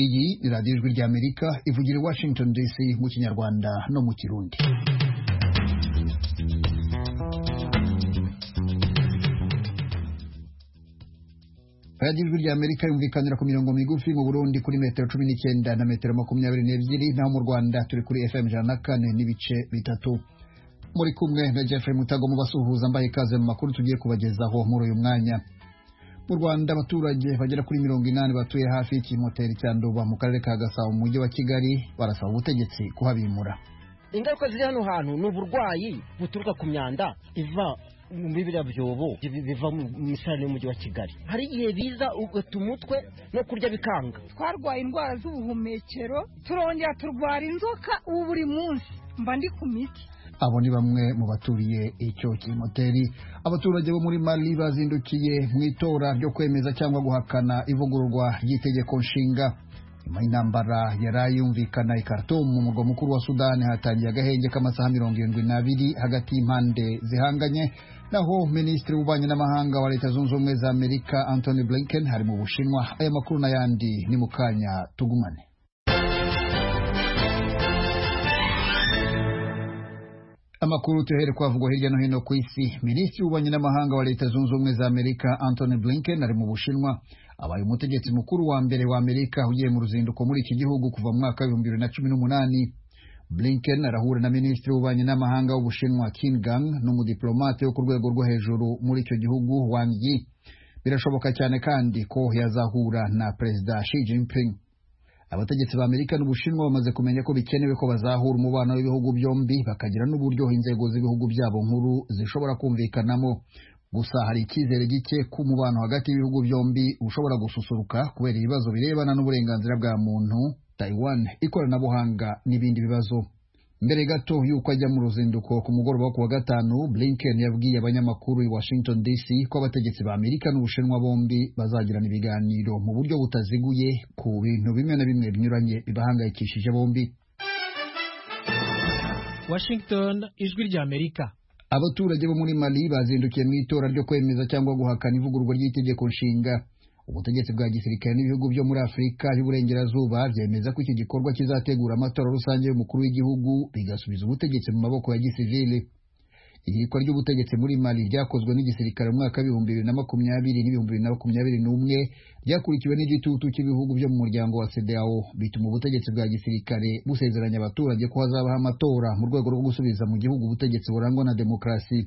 iyi ni radiyo ijwi ry'amerika ivugira i washington dc mu kinyarwanda no mu kirundi radiyo ijwi ry'amerika yumvikanira ku mirongo migufi mu burundi kuri metero cumi n'icyenda na metero makumyabiri n'ebyiri naho mu rwanda turi kuri fm ijana na kane n'ibice bitatu muri kumwe na jeffrey mutago mu basuhuza mbaye ikaze mu makuru tugiye kubagezaho muri uyu mwanya mu rwanda abaturage bagera kuri mirongo inani batuye hafi y'ikimoteri cya nduba mu karere ka gasabo mu mujyi wa kigali barasaba ubutegetsi kuhabimura ingaruka ziri hano hantu ni uburwayi buturuka ku myanda iva muri biriya byobo biva mu misarane y'umujyi wa kigali hari igihe biza ugata umutwe no kurya bikanga twarwaye indwara z'ubuhumekero turongera turwara inzoka ubu buri munsi mba ndi ku miti abo ni bamwe mu baturiye icyo kimoteri abaturage bo muri mali bazindukiye mu itora ryo kwemeza cyangwa guhakana ivugururwa ry'itegeko nshinga nyuma y'intambara yari yumvikana i Khartoum mu murwa mukuru wa sudani hatangiye agahenge k'amasaha mirongo irindwi n'abiri hagati y'impande zihanganye naho minisitiri w'ububanyi n'amahanga wa leta zunze ubumwe za amerika antony blinken hari mu bushinwa aya makuru n'ayandi ni mu kanya tugumane amakuru tuhere kwavugwa hirya no hino ku isi minisitiri w'ububanyi n'amahanga wa leta zunze ubumwe za amerika antony blinken ari mu bushinwa abaye umutegetsi mukuru wa mbere wa amerika ugiye mu ruzinduko muri iki gihugu kuva mu mwaka w'ibihumbi bibiri na cumi n'umunani blinken arahura na minisitiri w'ububanyi n'amahanga w'ubushinwa kin gang n'umudiplomate wo ku rwego rwo hejuru muri icyo gihugu wang yi birashoboka cyane kandi ko yazahura na perezida shi jinping abategetsi ba amerika n'ubushinwa bamaze kumenya ko bikenewe ko bazahura umubano w'ibihugu byombi bakagira n'uburyo inzego z'ibihugu byabo nkuru zishobora kumvikanamo gusa hari icyizere gike ko umubano hagati y'ibihugu byombi ushobora gususuruka kubera ibibazo birebana n'uburenganzira bwa muntu taiwan ikoranabuhanga n'ibindi bibazo mbere gato y'uko ajya mu ruzinduko ku mugoroba wo ku wa gatanu blinken yabwiye abanyamakuru i washington dc ko abategetsi ba amerika n'ubushinwa bombi bazagirana ibiganiro mu buryo butaziguye ku bintu bimwe na bimwe binyuranye bibahangayikishije bombi washington ijwi ry'amerika abaturage bo muri mali bazindukiye mu itora ryo kwemeza cyangwa guhakana ivugururwa ry'itegeko nshinga ubutegetsi bwa gisirikare n'ibihugu byo muri afurika y'uburengerazuba byemeza ko iki gikorwa kizategura amatora rusange y'umukuru w'igihugu bigasubiza ubutegetsi mu maboko ya gisivili ihirikwa ry'ubutegetsi muri mali ryakozwe n'igisirikare mu mwaka w'ibihumbi bibiri na makumyabiri n'ibihumbi bibiri na makumyabiri n'umwe ryakurikiwe n'igitutu cy'ibihugu byo mu muryango wa sedao bituma ubutegetsi bwa gisirikare busezeranya abaturage ko hazabaho amatora mu rwego rwo gusubiza mu gihugu ubutegetsi burangwa na demokarasi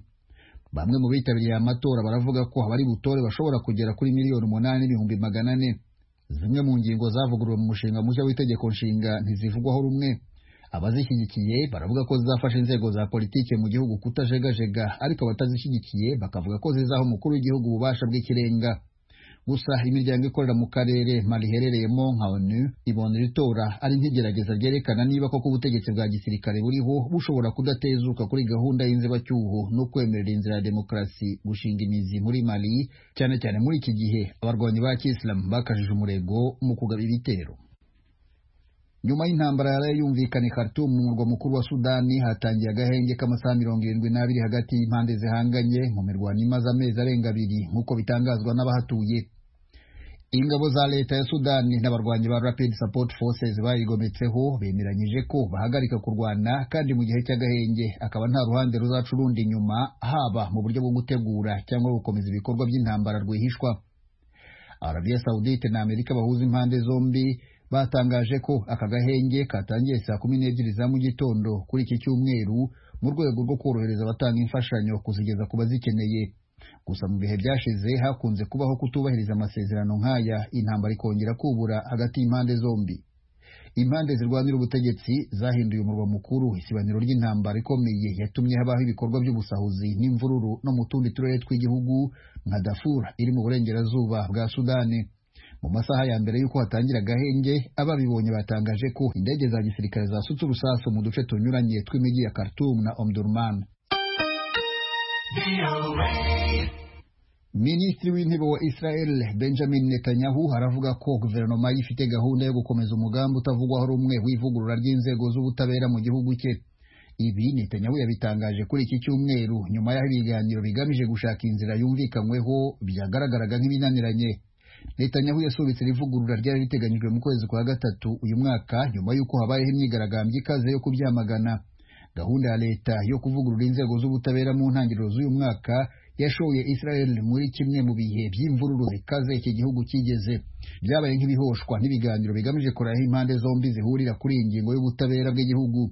bamwe mu bitabiriye amatora baravuga ko abari butore bashobora kugera kuri miliyoni umunani n'ibihumbi magana ane zimwe mu ngingo zavuguruwe mu mushinga mushya w'itegeko nshinga ntizivugwaho rumwe abazishyigikiye baravuga ko zizafasha inzego za politiki mu gihugu kutajegajega ariko abatazishyigikiye bakavuga ko zizaha umukuru w'igihugu ububasha bw'ikirenga gusa imiryango ikorera mu karere mari iherereyemo nka onu ibona iri tora ari nk'igerageza ryerekana niba koko ubutegetsi bwa gisirikare buriho bushobora kudatezuka kuri gahunda y'inzibacyuho no kwemerera inzira ya demokarasi gushinga imizi muri mali cyane cyane muri iki gihe abarwanyi ba kisilamu bakajije umurego mu kugaba ibitero nyuma y'intambara yari yumvikana i Khartoum mu murwa mukuru wa sudani hatangiye agahenge k'amasaha mirongo irindwi n'abiri hagati y'impande zihanganye mu mirwano imaze amezi arenga abiri nk'uko bitangazwa n'abahatuye ingabo za leta ya sudani n'abarwanyi ba rapid support forces bayigometseho bemeranyije ko bahagarika kurwana kandi mu gihe cy'agahenge akaba nta ruhande ruzaca urundi inyuma haba mu buryo bwo gutegura cyangwa gukomeza ibikorwa by'intambara rwihishwa arabiya sawudite na amerika bahuza impande zombi batangaje ko aka gahenge katangiye saa kumi n'ebyiri za mu gitondo kuri iki cyumweru mu rwego rwo korohereza abatanga imfashanyo kuzigeza ku bazikeneye gusa mu bihe byashize hakunze kubaho kutubahiriza amasezerano nk'aya intambara ikongera kubura hagati y'impande zombi impande zirwanira ubutegetsi zahinduye umurwa mukuru isibaniro ry'intambara ikomeye yatumye habaho ibikorwa by'ubusahuzi n'imvururu no mu tundi turere tw'igihugu nka dafura iri mu burengerazuba bwa sudani mu masaha ya mbere y'uko hatangira agahenge ababibonye batangaje ko indege za gisirikare zasutse urusasu mu duce tunyuranye tw'imijyi ya Khartoum na Omdurman Minisitiri w'intebe wa Israel Benjamin Netanyahu aravuga ko guverinoma ye ifite gahunda yo gukomeza umugambi utavugwaho rumwe w'ivugurura ry'inzego z'ubutabera mu gihugu cye ibi Netanyahu yabitangaje kuri iki cyumweru nyuma y'aho ibiganiro bigamije gushaka inzira yumvikanyweho byagaragaraga nk'ibinaniranye netanyahu yasubitse irivugurura ryari riteganyijwe mu kwezi kwa gatatu uyu mwaka nyuma y'uko habayeho imyigaragambyo ikaze yo kubyamagana gahunda ya leta yo kuvugurura inzego z'ubutabera mu ntangiriro z'uyu mwaka yashoye israel muri kimwe mu bihe by'imvururu zikaze iki gihugu kigeze byabaye nk'ibihoshwa n'ibiganiro bigamije kureba aho impande zombi zihurira kuri iyi ngingo y'ubutabera bw'igihugu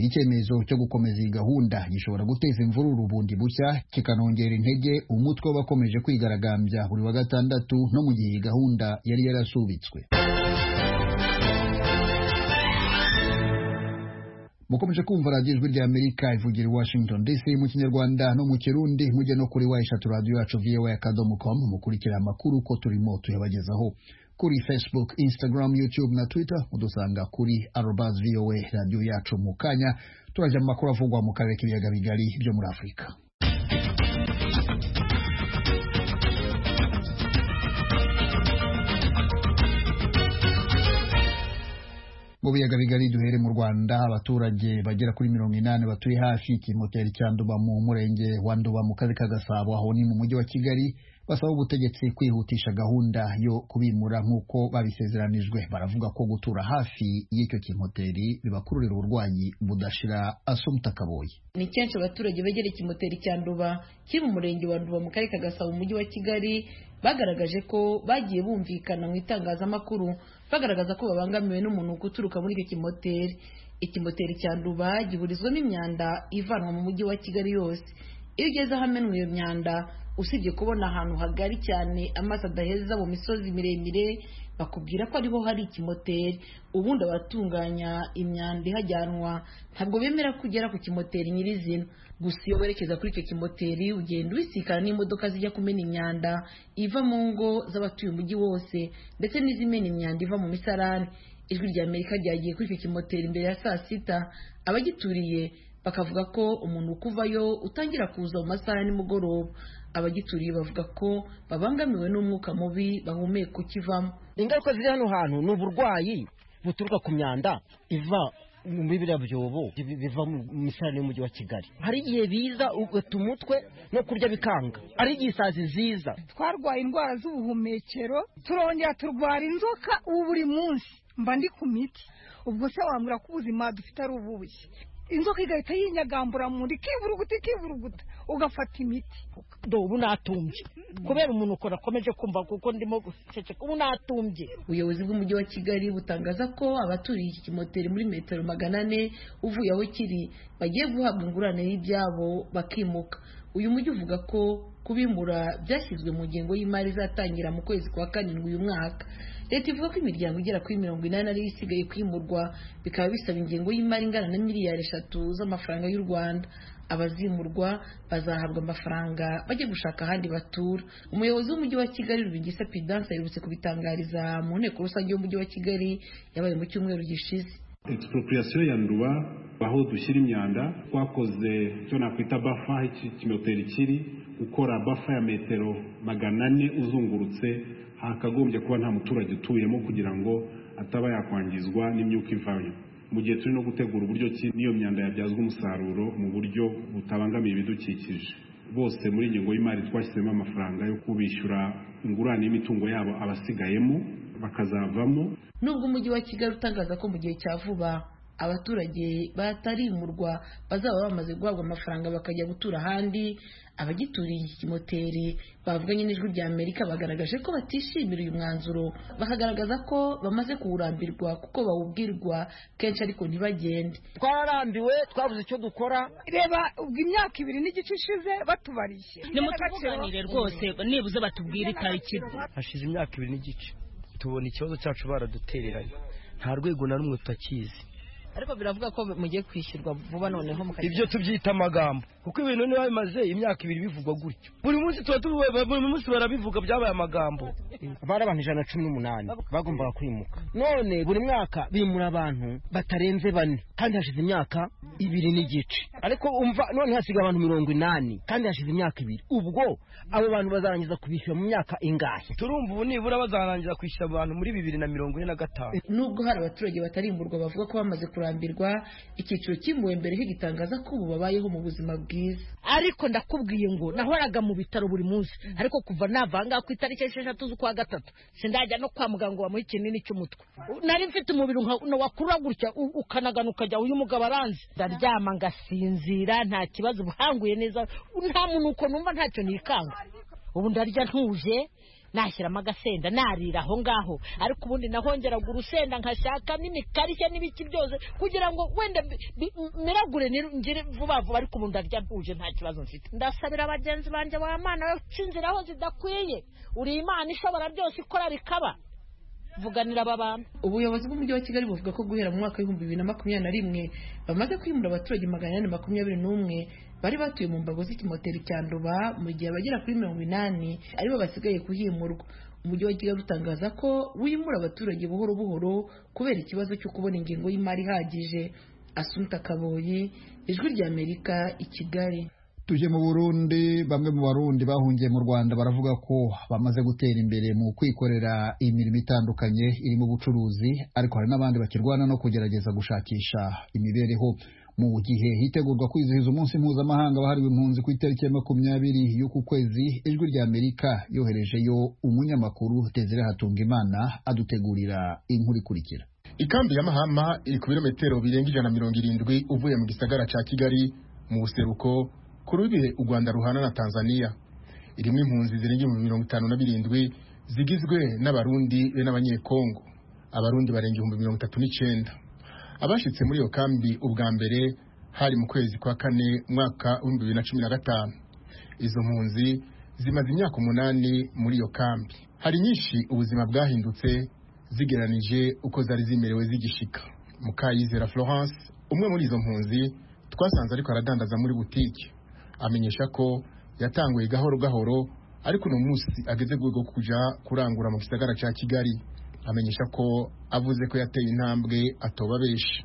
icyemezo cyo gukomeza iyi gahunda gishobora guteza imvururu bundi bushya kikanongera intege umutwe w'abakomeje kwigaragambya buri wa gatandatu no mu gihe iyi gahunda yari yarasubitswe mukomeje kumva radiyo ijwi rya amerika ivugira i washington dc mu kinyarwanda no mu kirundi mujye no kuri wa eshatu radiyo yacu voa akadomo komu mukurikira amakuru uko turimo tuyabagezaho kuri facebook instagram youtube na twitter mudusanga kuri arobas voa radiyo yacu mu kanya turajya mu makuru avugwa mu karere k'ibiyaga bigari byo muri afurika mu biyaga bigari duhere mu rwanda abaturage bagera kuri mirongo inani batuye hafi y'ikimoteri cya nduba mu murenge wa nduba mu karere ka gasabo aho ni mu mujyi wa kigali basaba ubutegetsi kwihutisha gahunda yo kubimura nk'uko babisezeranijwe baravuga ko gutura hafi y'icyo kimoteri bibakururira uburwayi budashira asumuta kaboyi ni kenshi abaturage begereye ikimoteri cya nduba kiri mu murenge wa nduba mu karere ka gasabo mu mujyi wa kigali bagaragaje ko bagiye bumvikana mu itangazamakuru bagaragaza ko babangamiwe n'umuntu guturuka muri icyo kimoteri ikimoteri cya nduba gihurizwamo imyanda ivanwa mu mujyi wa kigali yose iyo ugeze ahamenwa iyo myanda usibye kubona ahantu hagari cyane amazi adaheza mu misozi miremire bakubwira ko ariho hari ikimoteri ubundi abatunganya imyanda ihajyanwa ntabwo bemera ko ugera ku kimoteri nyirizina gusa iyo werekeza kuri icyo kimoteri ugenda ubisikana n'imodoka zijya kumena imyanda iva mu ngo z'abatuye umujyi wose ndetse n'izimena imyanda iva mu misarani ijwi rya amerika ryagiye kuri icyo kimoteri imbere ya saa sita abagituriye bakavuga ko umuntu ukuvayo utangira kuza mu masaha ya nimugoroba abagituriye bavuga ko babangamiwe n'umwuka mubi bahumeka ukivamo ingaruka ziri hano hantu ni uburwayi buturuka ku myanda iva muri biriya byobo bi- biva mu misarane y'umujyi wa kigali hari igihe biza ugata umutwe no kurya bikanga ari igihe isazi ziza twarwaye indwara z'ubuhumekero turongera turwara inzoka ubu buri munsi mba ndi ku miti ubwo se wambwira ko ubuzima dufite ari ububuye inzoka igahita yinyagambura mu nda ikivuruguta ikivuruguta ugafata imiti do ubu natumbye kubera umuntu ukora akomeje kumva kuko ndimo guceceka ubu natumbye ubuyobozi bw'umujyi wa kigali butangaza ko abaturiye iki kimoteri muri metero magana ane uvuye aho kiri bagiye guhabwa ingurane y'ibyabo bakimuka uyu mujyi uvuga ko kubimura byashyizwe mu ngengo y'imari izatangira mu kwezi kwa karindwi uyu mwaka leta ivuga ko imiryango igera kuri mirongo inani ariyo isigaye kwimurwa bikaba bisaba ingengo y'imari ingana na miliyari eshatu z'amafaranga y'u rwanda abazimurwa bazahabwa amafaranga bajye gushaka ahandi batura umuyobozi w'umujyi wa kigali rubigisa pidanse aherutse kubitangariza mu nteko rusange y'umujyi wa kigali yabaye mu cyumweru gishize expropriation ya nduba aho dushyira imyanda twakoze icyo nakwita bafa aho iki kimoteri kiri gukora bafa ya metero magana ane uzungurutse hakagombye kuba nta muturage utuyemo kugira ngo ataba yakwangizwa n'imyuka ivayo mu gihe turi no gutegura uburyo ki n'iyo myanda yabyazwa umusaruro mu buryo butabangamiye ibidukikije bose muri ingengo y'imari twashyizemo amafaranga yo kubishyura ingurane y'imitungo yabo abasigayemo bakazavamo nubwo umujyi wa kigali utangaza ko mu gihe cya vuba abaturage batarimurwa bazaba bamaze guhabwa amafaranga bakajya gutura ahandi abagituriye iki kimoteri bavuganye n'ijwi rya amerika bagaragaje ko batishimira uyu mwanzuro bakagaragaza ko bamaze kuwurambirwa kuko bawubwirwa kenshi ariko ntibagende twararambiwe twabuze icyo dukora reba ubwo imyaka ibiri n'igice ishize batubariye nimutuvuganire rwose nibuze batubwire itariki hashize imyaka ibiri n'igice tubona ikibazo cyacu baradutereranye nta rwego na rumwe tutakizi ariko biravuga ko mugiye kwishyurwa vuba noneho ibyo tubyita amagambo kuko ibintu niba bimaze imyaka ibiri bivugwa gutyo buri munsi tuba tubivuga buri munsi barabivuga byabaye amagambo bari abantu ijana na cumi n'umunani bagombaga kwimuka none buri mwaka bimura abantu batarenze bane kandi hashize imyaka ibiri n'igice ariko umva none hasigaye abantu mirongo inani kandi hashize imyaka ibiri ubwo abo bantu bazarangiza kubishyura mu myaka ingahe turumva ubu nibura bazarangiza kwishyura abantu muri bibiri na mirongo ine na gatanu nubwo hari abaturage batarimburwa bavuga ko bamaze kurangiza kurambirwa icyiciro cyimbuwe mbere kigitangaza ko ubu babayeho mu buzima bwiza ariko ndakubwiye ngo nahoraga mu bitaro buri munsi ariko kuva navanga ku itariki esheshatu z'ukwa gatatu sindajya no kwa muganga ngo bamuhe ikinini cy'umutwe nari mfite umubiri nka wakura gutya u- ukanagana ukajya uyu mugabo aranzi ndaryama ngasinzira nta kibazo ubuhanguye neza nta munuko numva ntacyo nikanga ubu ndarya ntuje nashyiramo agasenda narira aho ngaho ariko ubundi nahongeraga urusenda nkashakamo imikarishya n'ibiki byose kugira ngo wenda mbi- mbi- miragure nir- ngire vuba vuba ariko ubu ndarya ntuje nta kibazo mfite ndasabira bagenzi banjye ba mana baca inzira aho zidakwiye uri imana ishobora byose ikora rikaba vuganira aba bantu ubuyobozi bw'umujyi wa kigali buvuga ko guhera mu mwaka w'ibihumbi bibiri na makumyabiri na rimwe bamaze kwimura abaturage magana ane makumyabiri n'umwe bari batuye mu mbago z'ikimoteri cya nduba mu gihe abagera kuri mirongo inani aribo basigaye kuhimurwa umujyi wa kigali utangaza ko wimura abaturage buhoro buhoro kubera ikibazo cyo kubona ingengo y'imari ihagije asunta kaboyi ijwi ry'amerika i kigali tuje mu burundi bamwe mu barundi bahungiye mu rwanda baravuga ko bamaze gutera imbere mu kwikorera imirimo itandukanye irimo ubucuruzi ariko hari n'abandi bakirwana no kugerageza gushakisha imibereho mu gihe hitegurwa kwizihiza umunsi mpuzamahanga wahariwe impunzi ku itariki ya makumyabiri y'uku kwezi ijwi rya amerika yoherejeyo umunyamakuru desire hatungimana adutegurira inkuru ikurikira ikambi ya mahama iri ku birometero birenga ijana na mirongo irindwi uvuye mu gisagara cya kigali mu buseruko ku rubihe u rwanda ruhana na tanzania irimo impunzi zirenga ibihumbi mirongo itanu na birindwi zigizwe n'abarundi be n'abanyekongo abarundi barenga ibihumbi mirongo itatu n'icyenda abashyitse muri iyo kambi ubwa mbere hari mu kwezi kwa kane umwaka w'ibihumbi bibiri na cumi na gatanu izo mpunzi zimaze imyaka umunani muri iyo kambi hari nyinshi ubuzima bwahindutse zigeranije uko zari zimerewe zigishika mukayizera florence umwe muri izo mpunzi twasanze ariko aradandaza muri butike amenyesha ko yatanguye gahoro gahoro ariko uno munsi ageze ku rwego rwo kujya kurangura mu gisagara cya kigali amenyesha ko avuze ko yateye intambwe atoba benshi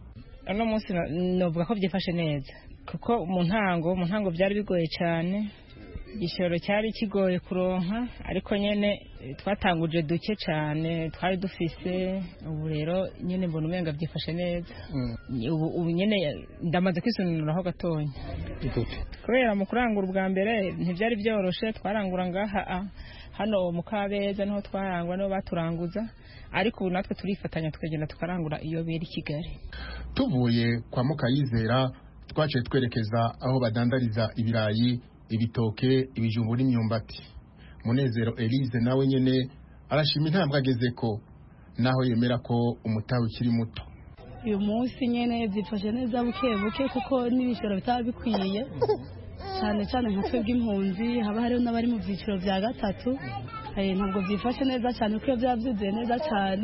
uno munsi no- novuga ko byifashe neza kuko mu ntango mu ntango byari bigoye cyane igishoro cyari kigoye kuronka ariko nyine eh, twatanguje duke cyane twari dufise ubu rero nyine mbona umenga byifashe neza ubu ubu nyine ndamaze kwisununuraho gatonya kubera mu kurangura ubwa mbere ntibyari byoroshe twarangura ngaha ah, hano mu kabeza niho twarangura niho baturanguza ariko ubu natwe turifatanya tukagenda tukarangura iyo biri i kigali tuvuye kwa mukayizera twaciye twerekeza aho badandariza ibirayi ibitoke ibijumbu n'imyumbati munezero elise nawe nyine arashima intambwe agezeko naho yemera ko umutahe ukiri muto uyu munsi nyine byifashe neza buke buke kuko n'ibiciro bitaba bikwiye cyane cyane nka twebwe impunzi haba hariho n'abari mu byiciro bya gatatu Eh, ntabwo byifashe neza cyane kuko iyo byaba byuzuye neza cyane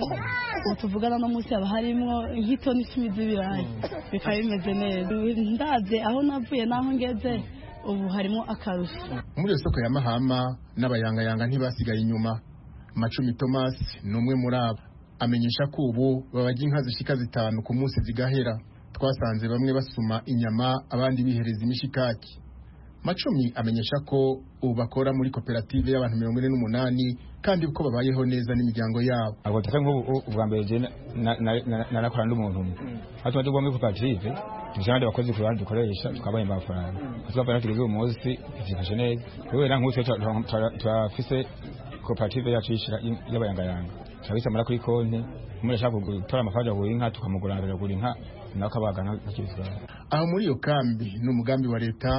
ubu tuvugana no munsi haba harimo nk'itoni icumi z'ibirayi bikaba bimeze neza ndabye aho navuye n'aho ngeze ubu harimo akarusho muri iyo soko ya mahama n'abayangayanga ntibasigaye inyuma macumi thomas ni umwe muri abo amenyesha ko ubu babajya inka zishika zitanu ku munsi zigahera twasanze bamwe basuma inyama abandi bihereza imishikaki macumi amenyesha ko ubu bakora muri koperative y'abantu mirongo ine n'umunani kandi ko babayeho neza n'imiryango yabo ntabwo tutari nk'ubu ubwa mbere jye narakorana n'umuntu umwe aho tuba tugomba muri koperative tubishyira abandi bakozi ku ruhande dukoresha twabaye amafaranga aho tugapana tugeze uyu munsi byifashe neza kubera nk'ubu twe tura- tura- turafise koperative yacu y'ishyira- y'abayangayanga turabisamara kuri konti umuntu ashaka gutora amafaranga agura inka tukamuguranira agura inka nawe akabaga n'akibisura aho muri iyo kambi ni umugambi wa leta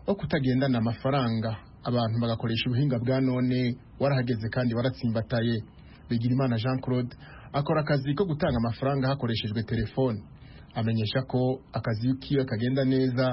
wo kutagendana amafaranga abantu bagakoresha ubuhinga bwa none warahageze kandi waratsimbataye bigirimana jean claude akora akazi ko gutanga amafaranga hakoreshejwe telefone amenyesha ko akazi kiwe kagenda neza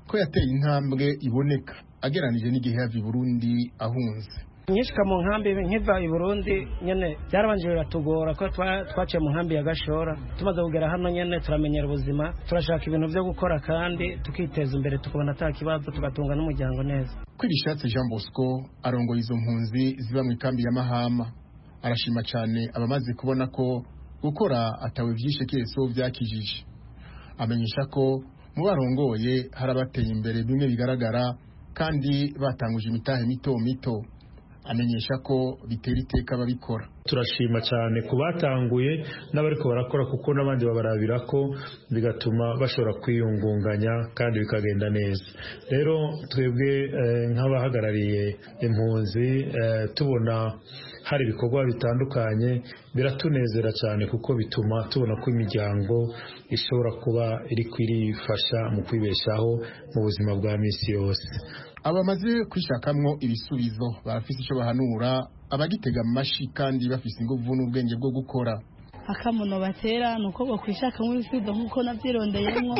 ko yateye intambwe iboneka ageranije n'igihe yava i burundi ahunze nyishika mu nkambi nkiva i burundi nyine byarabanje biratugora ko twa- twaciye mu nkambi ya gashora tumaze kugera hano nyine turamenyera ubuzima turashaka ibintu byo gukora kandi tukiteza imbere tukabona ata kibazo tugatunga n'umuryango neza Kwirishatse Jean Bosco arongoye izo mpunzi ziba mu ikambi ya Mahama arashima cyane abamaze kubona ko gukora atawe byishe keso byakijije amenyesha ko mu barongoye hari abateye imbere bimwe bigaragara kandi batanguje imitahe mito mito amenyesha ko bitera iteka ababikora turashima cyane ku batanguye n'abariko barakora kuko n'abandi babarabira ko bigatuma bashobora kwiyungunganya kandi bikagenda neza rero twebwe eh, nk'abahagarariye impunzi eh, tubona hari ibikorwa bitandukanye biratunezera cyane kuko bituma tubona ko imiryango ishobora kuba iri kwirifasha mu kwibeshaho mu buzima bwa minsi yose abamaze kwishakamwo ibisubizo barafite icyo bahanura abagitega amashyi kandi bafite ingufu n'ubwenge bwo gukora akamuno batera ni uko bakwishakamo ibisubizo nk'uko nabyirondeyemo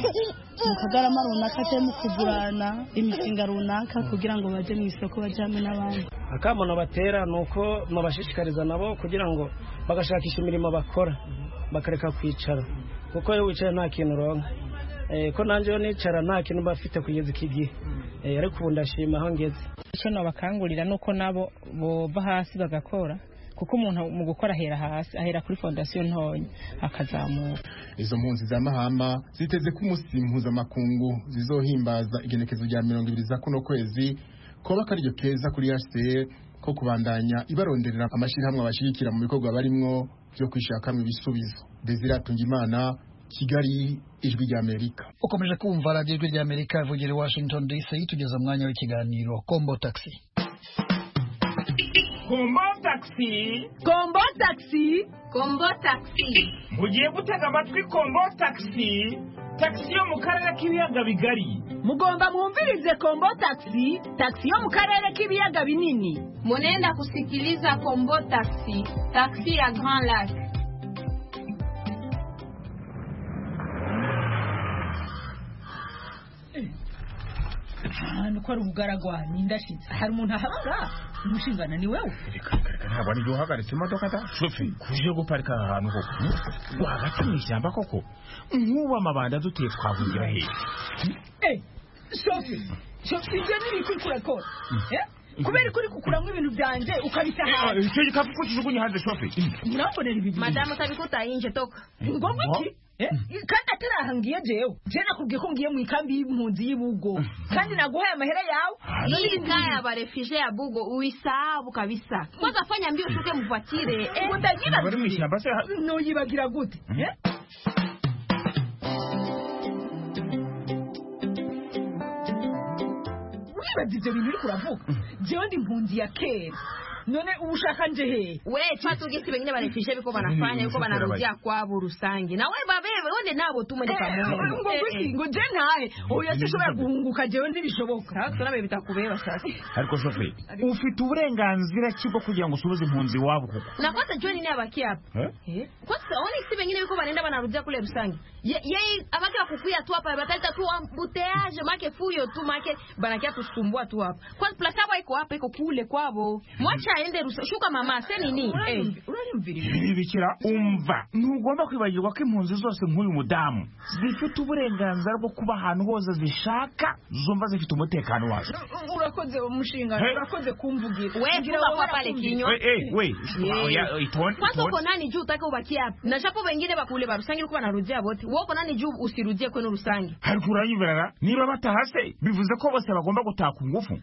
mu kagarama runaka cyangwa mu kugurana imishinga runaka kugira ngo bajye mu isoko bajye hamwe n'abandi akamuno batera ni uko mubashishikariza nabo kugira ngo bagashakisha imirimo bakora bakareka kwicara kuko iyo wicaye nta kintu uronka Eh, ko nanjye iyo nicara nta kintu mba mfite kugeza iki gihe Eh, ariko ubu ndashima aho ngeze icyo nabakangurira ni uko nabo bova hasi bagakora kuko umuntu mu gukora ahera hasi ahera kuri fondasiyo ntoya akazamura izo mpunzi za mahama ziteze ko umunsi mpuzamakungu zizohimbaza igenekezo rya mirongo ibiri za kuno kwezi kuba akaryo keza kuri hcr ko kubandanya ibaronderera amashyirahamwe abashyigikira mu bikorwa barimwo byo kwishakamo ibisubizo desire atungimana kigali ijwi ry'amerika ukomeje kumva radiyo ijwi ry'amerika ivugira i washington dc tugeze umwanya w'ikiganiro kombo taxi kombo taxi kombo taxi kombo taxi mugiye gutega amatwi kombo taxi taxi yo mu karere k'ibiyaga bigari mugomba mwumvirize kombo taxi taxi yo mu karere k'ibiyaga binini munenda kusikiliza kombo taxi taxi ya grand lac ahantu ko ari ubugaragwa nindashitse hari umuntu ahabara umushingana ni wowe ntabwo ari uhagaritse imodoka da shofi kuje guparika aha hantu koko rwagati mu ishyamba koko nk'ubu amabanda duteye twavugira hehe shofi shofi ibyo ni ibiki kurakora kubera ko uri kukuramo ibintu byanjye ukabita hanze icyo gikapu ko kijugunye hanze shofi urambonera ibintu madamu utabikuta yinje toka ni ngombwa iki kandi atari aha ngiye jewe je nakubwiye ko ngiye mu ikambi y'impunzi y'ubugo kandi naguhaye amahera yawe hii kaya ya barefije ya bugo uisahau kabisa kwanza fanya mbio ushuke mvatire utagira noyibagira gute uribaza ibyo bintu uri kuravuga jewe ndi impunzi ya kera none ubu ushaka nje hehe we chatu gisi wengine barefishe biko banafanya yuko banarudia kwabo rusange na we babebe wende nabo tumwe pamoja ngo kwisi ngo je ntahe oya sishobora guhunguka jewe ntibishoboka sasa nabe bitakubeba sasa ariko shofe ufite uburenganzira kigo kugira ngo usubize impunzi wabo koko na kwanza joni ni abaki hapa eh kwanza oni si wengine biko banaenda banarudia kule rusange yeye abaki akukuya tu hapa batalita tu ambuteage make fuyo tu make banakia tusumbua tu hapa kwanza plus hapo iko hapa iko kule kwabo mwacha aende rusa shuka mama se nini ibi bikira umva ntugomba kwibagirwa ko impunzi zose nk'uyu mudamu zifite uburenganzira bwo kuba ahantu hose zishaka zumva zifite umutekano wazo urakoze umushinga urakoze kumvugira we vuba kwa pale kinywa we itonde kwanza uko nani juu utake ubakie hapa na shapo wengine bakule barusange uko banarudia bote wowe uko nani juu usirudie kwenu rusange ariko uranyibara niba batahase bivuze ko bose bagomba gutaha ku ngufu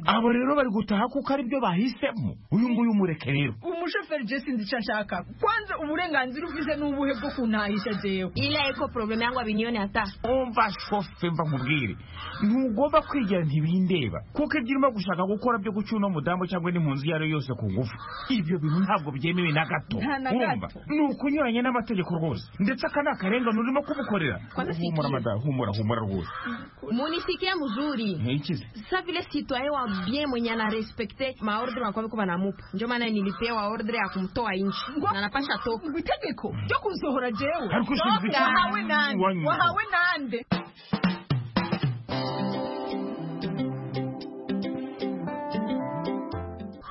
abo rero bari gutaha kuko aribyo bahise mu uyu nguyu umureke rero umushoferi je sinzi icyo nshaka kwanza uburenganzira ufite n'ubuhe bwo kuntahisha jewe ila iko probleme yangu abinione hata umva shofe mva nkubwire ntugomba kwigira ntibindeba kuko ibyo urimo gushaka gukora byo guca uno mudamu cyangwa n'impunzi iyo ari yo yose ku ngufu ibyo bintu ntabwo byemewe na gato urumva ni ukunyuranya n'amategeko rwose ndetse aka ni akarengane urimo kubukorera humura madamu humura humura rwose munisikia mzuri nkikize sa vile citoyen wa bien mwenye anarespekte maordre makwame ko banamupa ndio maana nilipewa ordre ya kumtoa nchi na napasha toka itegeko ryo kusohora jewe ariko sinzi wahawe nande wahawe nande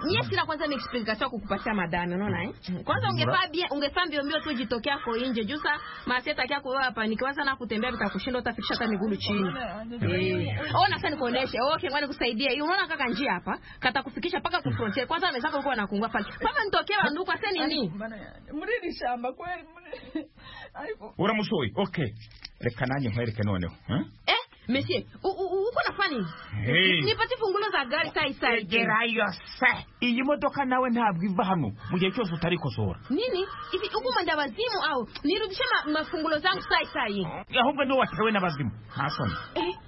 Mie sina kwanza ni explicatio kukupatia madame, unaona eh? Kwanza ungefaa bia ungefaa mbio mbio tu ujitokea kwa nje juu saa masia takia kwa hapa nikianza sana kutembea vitakushinda utafikisha hata miguu chini. Eh. Ona sasa nikuoneshe. Okay, ngoja nikusaidie. Hii unaona kaka njia hapa, kata kufikisha paka ku frontier. Kwanza amezaka huko anakungua pale. Paka nitokea banduka sasa nini? Muri ni shamba kweli. Uramusoyi. Okay. Reka nanjye nkwereke noneho. Eh? Monsieur, uko nafanya Hey. nipate fungulo za gari saa hii saa hii. egerayo se iyi modoka nawe ntabwo iva hano mu gihe cyose utarikosora nini hivi huku mwenda wazimu au nirudishe ma, mafungulo zangu sai sai ahubwo niwe watewe n'abazimu nta soni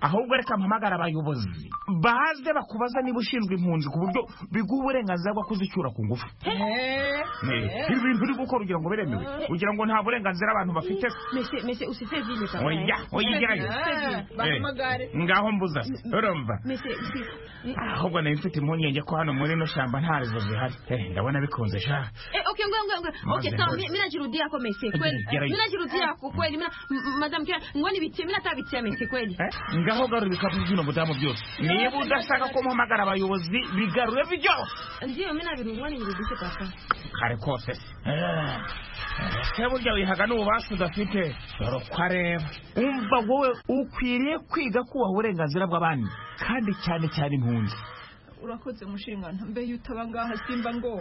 ahubwo reka mpamagara abayobozi baze bakubaza niba ushinzwe impunzi ku buryo biguha uburenganzira bwo kuzicyura ku ngufu Eh, ibi bintu uri gukora ugira ngo biremewe ugira ngo nta burenganzira abantu bafite se mese mese usifie vile kama oya oya igerayo bahamagare ngaho mbuza urumva mese si- ahubwo nari mfite impungenge ko hano muri ino shamba nta rezo zihari Eh, ndabona bikunze sha Eh, okay ngoja ngoja ngoja Maze, okay sawa ngoja. mi- mimi najirudia kwa mese kweli Jaribu. mimi najirudia kwa kweli mimi na- m- madam kira ngoni bitie mimi nataka bitie mese kweli ngaho garura ibikapu by'ino mudamu byose niba udashaka ko mpamagara abayobozi bigarure byose ndio mimi nabirungwa nirudishe papa kare kose Eh, se burya wihaga n'ububasha udafite dore uko areba umva wowe ukwiriye kwiga kubaha uburenganzira bw'abandi kandi cyane cyane impunzi urakoze mushinga mbe iyo utaba ngaha simba ngo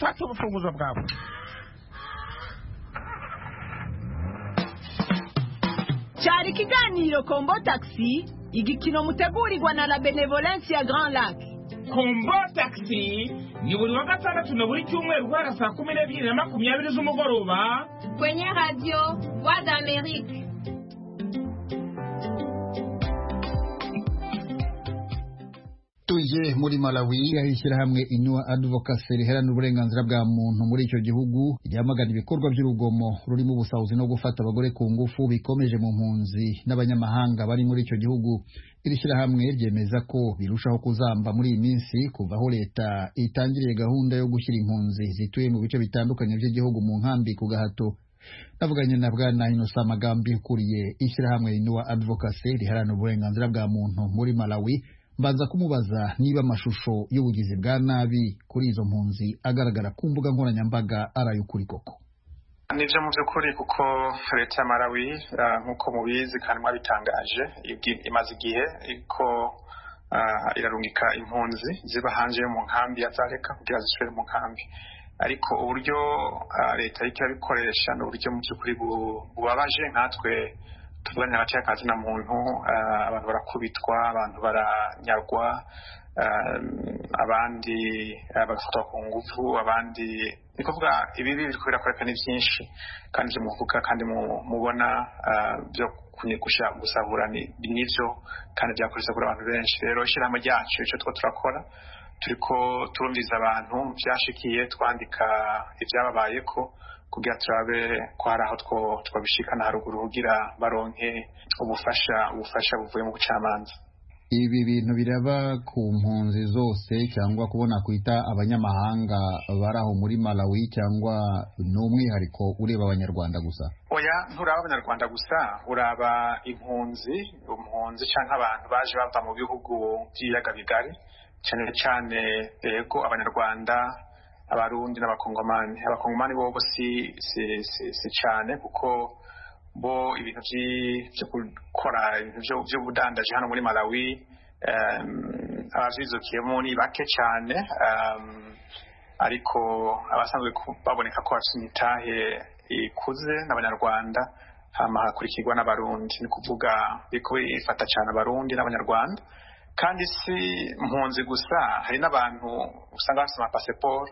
fata ubufunguzo bwawe cyari ikiganiro kombo takisi igikino mutegurirwa na la benevolence ya grand lac kombo takisi ni buri wa gatandatu na buri cyumweru guhera saa kumi n'ebyiri na makumyabiri z'umugoroba kwenye radio voix d'amerique tuje muri malawi ishyirahamwe inua advocacy riharanira uburenganzira bwa muntu muri icyo gihugu ryamagana ibikorwa by'urugomo rurimo ubusahuzi no gufata abagore ku ngufu bikomeje mu mpunzi n'abanyamahanga bari muri icyo gihugu iri shyirahamwe ryemeza ko birushaho kuzamba muri iyi minsi kuva aho leta itangiriye gahunda yo gushyira impunzi zituye mu bice bitandukanye by'igihugu mu nkambi ku gahato navuganye na bwana inosa amagambi ukuriye ishyirahamwe inua advocacy riharanira uburenganzira bwa muntu muri malawi mbanza kumubaza niba amashusho y'ubugizi bwa nabi kuri izo mpunzi agaragara ku mbuga nkoranyambaga ari ay'ukuri koko nibyo mu by'ukuri kuko leta ya malawi eh, nk'uko mubizi kandi mwabitangaje ibwi- imaze igihe ko irarungika impunzi ziba hanze yo mu nkambi ya zareka kugira zisubire mu nkambi ariko uburyo ah, leta iriko irabikoresha ni uburyo mu by'ukuri bu- bubabaje nkatwe tuvugane hagati y'akazi na muntu ah, abantu barakubitwa abantu baranyagwa ah, abandi ah, bagafatwa ku ngufu abandi ni kuvuga ibibi biriko birakoreka ni byinshi kandi ibyo muvuga kandi mu- mubona ah, byo kuni- gusha- gusahura ni ni nibyo kandi byakoretse kuri abantu benshi rero ishyirahamwe ryacu icyo two turakora turiko turumviriza abantu byashikiye twandika ibyababaye ko kugira turabe ko hari aho two- twabishikana haruguru kugira baronke ubufasha ubufasha buvuye mu bucamanza ibi bintu biraba ku mpunzi zose cyangwa kubona kwita abanyamahanga bari aho muri malawi cyangwa ni umwihariko ureba abanyarwanda gusa oya nturaba abanyarwanda gusa uraba impunzi impunzi cyangwa abantu baje bava mu bihugu by'ibiyaga bigari cyane cyane yego abanyarwanda abarundi n'abakongomani abakongomani bo bo si, si, si, si cyane kuko bo ibintu by'i- byo gukora ibintu byo- by'ubudandaji hano muri malawi em, abavyizukiyemo ni bake cyane em, ariko abasanzwe ku- baboneka ko bafite imitahe ikuze n'abanyarwanda hama hakurikirwa n'abarundi ni kuvuga biriko ifata cyane abarundi n'abanyarwanda kandi si mpunzi gusa hari n'abantu usanga bafite amapasiporo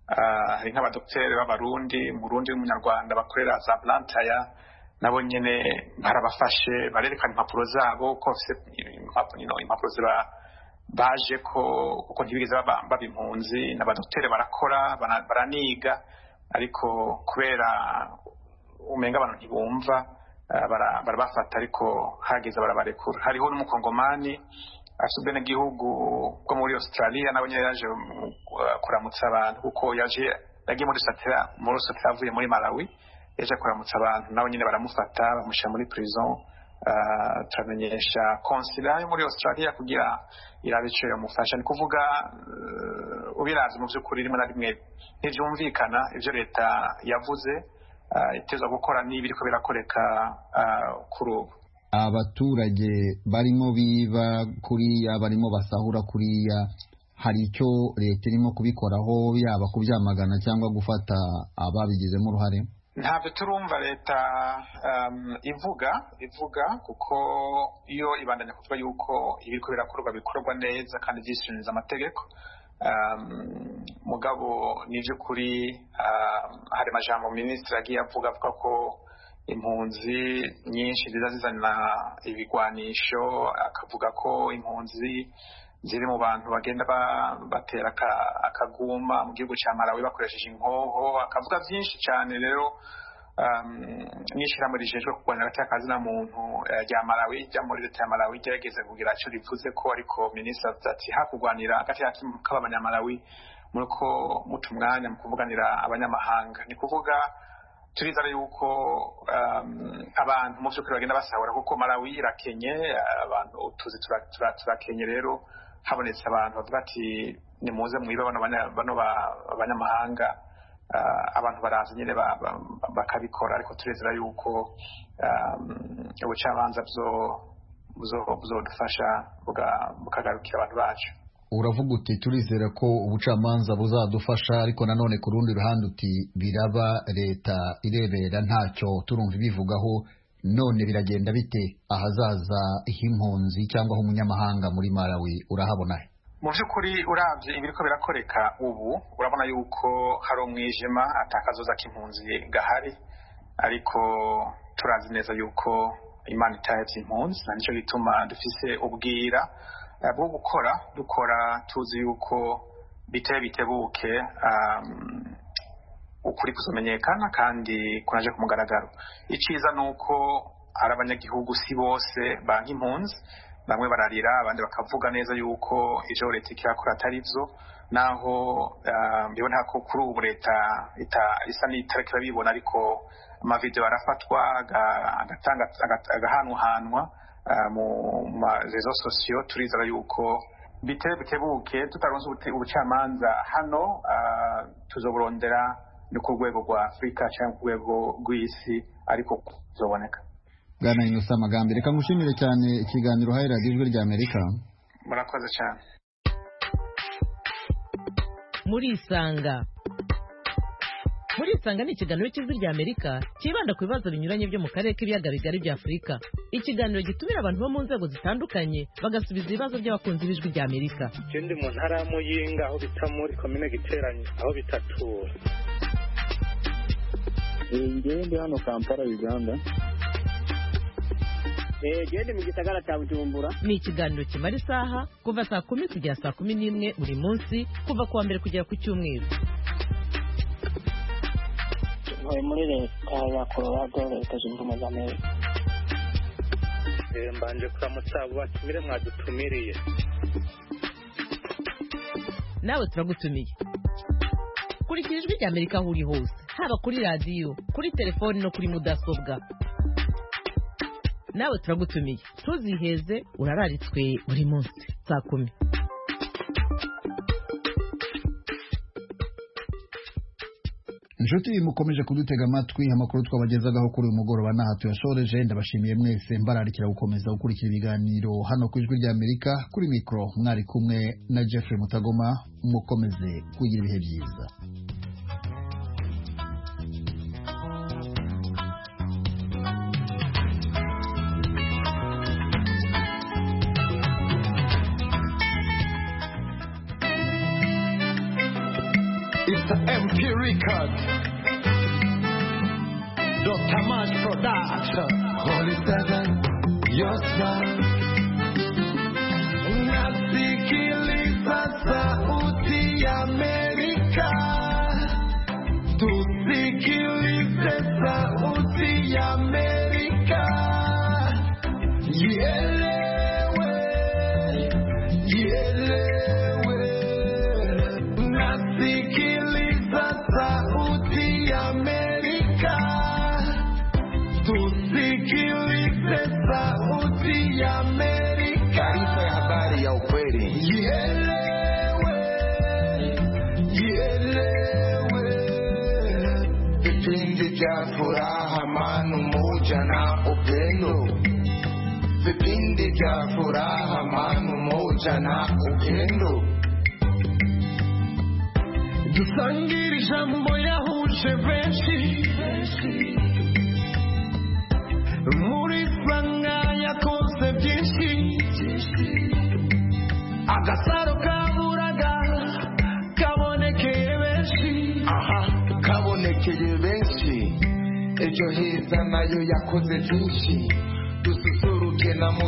ah, hari nk'abadokteri b'abarundi umurundi n'umunyarwanda bakorera za blantaya nabo nyine barabafashe barerekana impapuro zabo ko bafise impapuro you know, impapuro ziba baje ko kuko ntibigeze baba- baba impunzi n'abadokteri barakora bara- baraniga ariko kubera umenga abantu ntibumva eh, bara- barabafata ariko hageze barabarekura hariho n'umukongomani afite ubwenegihugu bwo muri australia nawe nyine yaje mu- eh, kuramutsa abantu kuko yaje yagiye muri satira muri satira avuye muri malawi yaje kuramutsa abantu nawe nyine baramufata bamushyira muri prison eh, turamenyesha konsila yo muri australia kugira irabe icyo yamufasha ni kuvuga eh, ubirazwe mu by'ukuri rimwe na rimwe ntibyumvikana ibyo leta yavuze eh, itezwa gukora n'ibiriko birakoreka eh, kuri ubu abaturage barimo biba kuriya barimo basahura kuriya hari icyo leta irimo kubikoraho yaba kubyamagana cyangwa gufata ababigizemo uruhare ntabyo turumva leta um, ivuga ivuga kuko iyo ibandanya kuvuga yuko ibiriko birakorwa bikorwa neza kandi byishinja amategeko um, mugabo ni by'ukuri um, hari amajambo minisitiri agiye avuga avuga ko impunzi nyinshi ziza zizana ibigwanisho akavuga ko impunzi ziri mu bantu bagenda batera akaguma mu gihugu cya Malawi bakoresheje inkoho akavuga byinshi cyane rero n'ishyirahamwe rijejwe kurwanya agateka na muntu rya Malawi rya muri leta ya Malawi igerageza kugira icyo rivuze ko ariko minisitiri avuze ati hakurwanira agateka k'abanyamalawi muri ko muca umwanya mu kuvuganira abanyamahanga ni kuvuga turiza yuko abantu mu by'ukuri bagenda basahura kuko Malawi irakenye abantu tuzi turakenye rero habonetse abantu bavuga ati nimuze mwibe bano abanyamahanga abantu baraza nyine bakabikora ariko turezera yuko ubucamanza buzodufasha bukagarukira abantu bacu uravuga uti turizera ko ubucamanza buzadufasha ariko nanone ku rundi ruhande uti biraba leta irebera ntacyo turumva ibivugaho none biragenda bite ahazaza h'impunzi cyangwa h'umunyamahanga muri Malawi urahabona he mu by'ukuri urabye ibiriko birakoreka ubu urabona yuko hari umwijima atakazoza k'impunzi gahari ariko turazi neza yuko imana itahebye impunzi na nicyo gituma dufise ubwira bwo gukora dukora tuzi yuko biteye bitebuke ukuri kuzamenyekana kandi kunaje ku mugaragaro icyiza ni uko hari abanyagihugu si bose banki impunzi bamwe bararira abandi bakavuga neza yuko ibyo leta ikora atari byo naho mbibona ko kuri ubu leta isa n'itariki irabibona ariko amavidewo arafatwa agahanwahanwa mu marezo sosiyo turizera yuko biteye bitebuke tutaronze ubucamanza hano tuzoburondera ni ku rwego rwa afurika cyangwa ku rwego rw'isi ariko tuzoboneka bwana inusa amagambo reka ngushimire cyane ikiganiro uhaye radiyo ijwi rya amerika murakoze cyane murisanga murisanga ni ikiganiro cy'ijwi rya amerika cyibanda ku bibazo binyuranye byo mu karere k'ibiyaga bigari bya afurika ikiganiro gitumira abantu bo mu nzego zitandukanye bagasubiza ibibazo by'abakunzi b'ijwi rya amerika ikindi mu ntara y'amuyinga aho bita muri komine giteranye aho bitatura ngewe ndi hano kampala uganda gende mu gisagara cya bujumbura ni ikiganiro kimara isaha kuva saa kumi kugera saa kumi n'imwe buri munsi kuva kuwa mbere kugera ku cyumweru ntuye muri leta ya colorado leta zunze ubumwe za amerika mbanje kuramutsa abo batumire mwadutumiriye nawe turagutumiye kurikira ijwi rya amerika aho uri hose haba kuri radiyo kuri telefoni no kuri mudasobwa nawe turagutumiye ntuziheze urararitswe buri munsi saa kumi inshuti mukomeje kudutega amatwi amakuru twabagezagaho kuri uyu mugoroba n'aha tuyashoreje ndabashimiye mwese mbararikira gukomeza gukurikira ibiganiro hano ku ijwi ry'amerika kuri mikoro mwari kumwe na jeffrey mutagoma mukomeze kugira ibihe byiza It's empirical. Dr. March Production. Holy Seven, your son. Unasikiliza sauti ya Amerika. Tusikilize sauti ya Amerika. Ielewe, ielewe. Unasikiliza Sauti ya Amerika, tusikilize Sauti ya Amerika. Taarifa ya habari ya ukweli. Ielewe, ielewe. Vipindi vya furaha, amani, umoja na upendo. Vipindi vya furaha, amani, umoja na upendo. dusangira ijambo yahuje benshi muri furanga yakoze byinshi agasaro kaburaga kabonekeye benshi aha kabonekeye benshi ejo heza nayo yakoze byinshi dususuruke na muzi